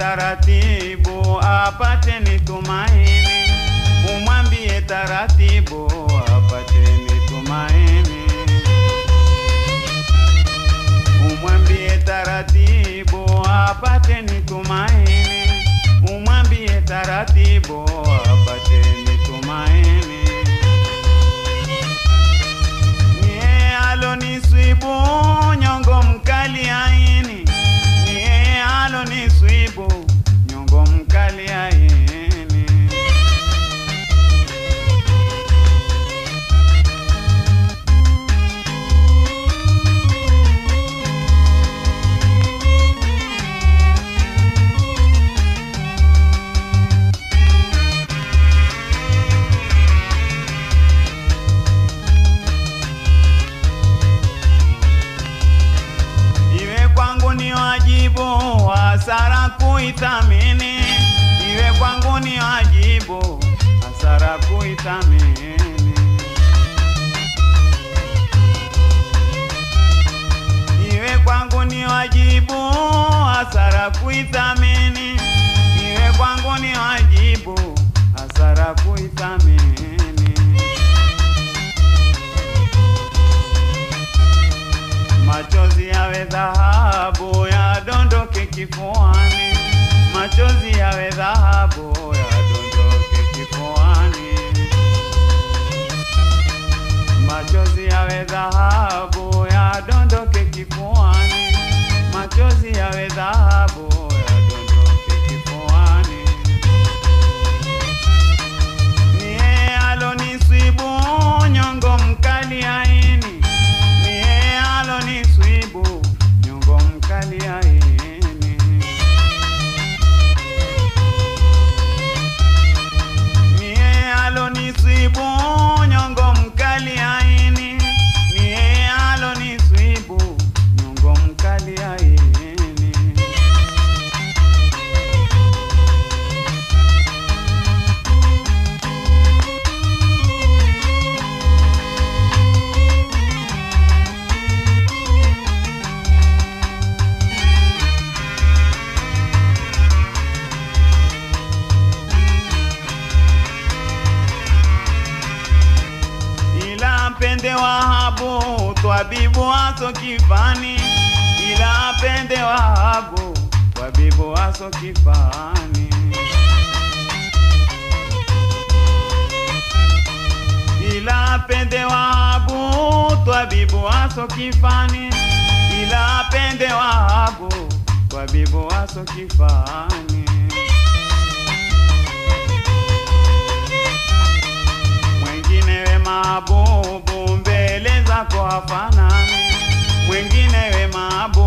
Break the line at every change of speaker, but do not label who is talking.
taratibu apate ni tumaini, umwambie taratibu apate ni tumaini, umwambie taratibu apate ni tumaini, umwambie taratibu apate ni tumaini. Niye aloniswibu nyongo mkali aini, niye aloniswibu nyongo mkali aini. Iwe kwangu ni wajibu hasara kuithamini, iwe kwangu ni wajibu hasara kuithamini. Iwe kwangu ni wajibu hasara kuithamini, iwe kwangu ni wajibu hasara kuithamini. Machozi yawe dhahabu yadondoke kifuani, machozi yawe dhahabu yadondoke kifuani, machozi yawe dhahabu yadondoke kifuani, machozi yawe dhahabu yadondoke kifuani. Niye aloniswibu nyongo mkali aini, niye aloniswibu nyongo mkali aini. Niye aloniswibu nyongo mkali aini, niye aloniswibu nyongo mkali aini. ila pende Wahabu twabibu aso kifani, ila pende Wahabu twabibu aso kifani. Ila pende Wahabu twabibu aso kifani, ila pende Wahabu twabibu aso kifani. mwengine we mahabubu mbele zako hafanani, mwengine we mahabubu